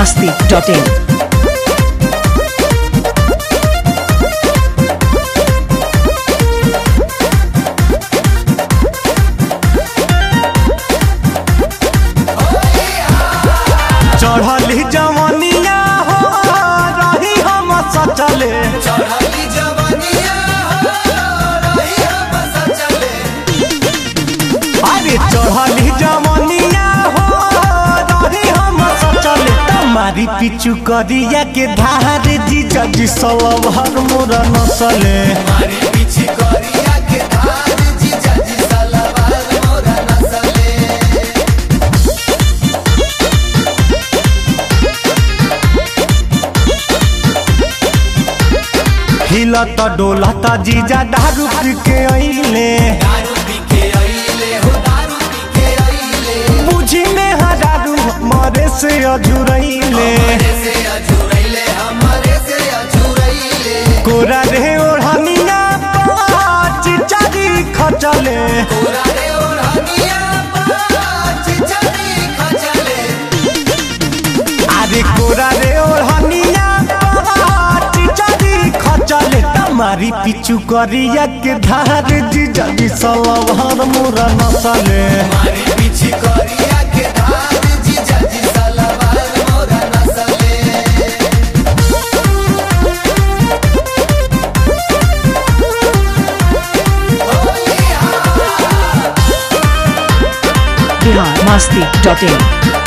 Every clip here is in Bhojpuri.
masti.in. चढ़ली जवनिया हो रही हम सचले चढ़ली जवनिया रही हम सचले अरे चढ़ली जवनिया हो रही हम सचले तुम्हारी पिचु करिया के धार जीजा जी सब हर मोरा नसले मारी पीछे करिया के धार जीजा जी सलवार मोरा नसले हिलत डोलत जीजा दारू पी के अइले दारू पी के अइले हो दारू पी के अइले बुझी में हजारू मरे से अझुरैले हमारे से अझुरैले हमारे से अझुरैले कोरा रे ओढ़निया पाँच चारी खचले पूरा रे ओढ़निया पाँच चली खचले अरे कोरा रे ओढ़निया पाँच चारी खचले तुम्हारी पिचु करिया के धार जीजा जी सलवार मोरा नसले मारी पीछे करिया के धार जीजा जी सलवार मोरा नसले Bihar masti.in.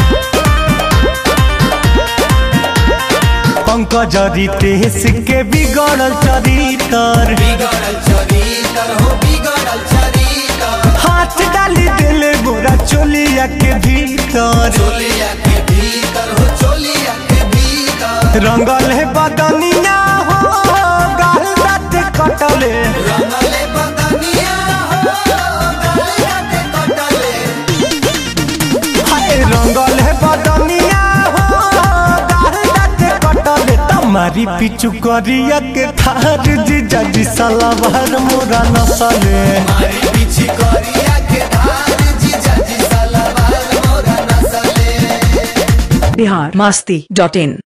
पंकज रितेश के बिगड़ल चरितर बिगड़ल चरितर हो बिगड़ल चरितर हाथ डाली दिले गोरा चोलिया के भीतर चोलिया के भीतर हो चोलिया के भीतर रंगल है बदनिया हो गाल दाँत कटले रंगले बदनिया हो गलिया के कटले हाय रंगल है बदनिया हो गाल दाँत कटले तुम्हारी पिचु करिया के थार जीजा जी सलवार मोरा नसले मारी पीछे करिया के धार जीजा जी सलवार मोरा नसले Bihar masti.in.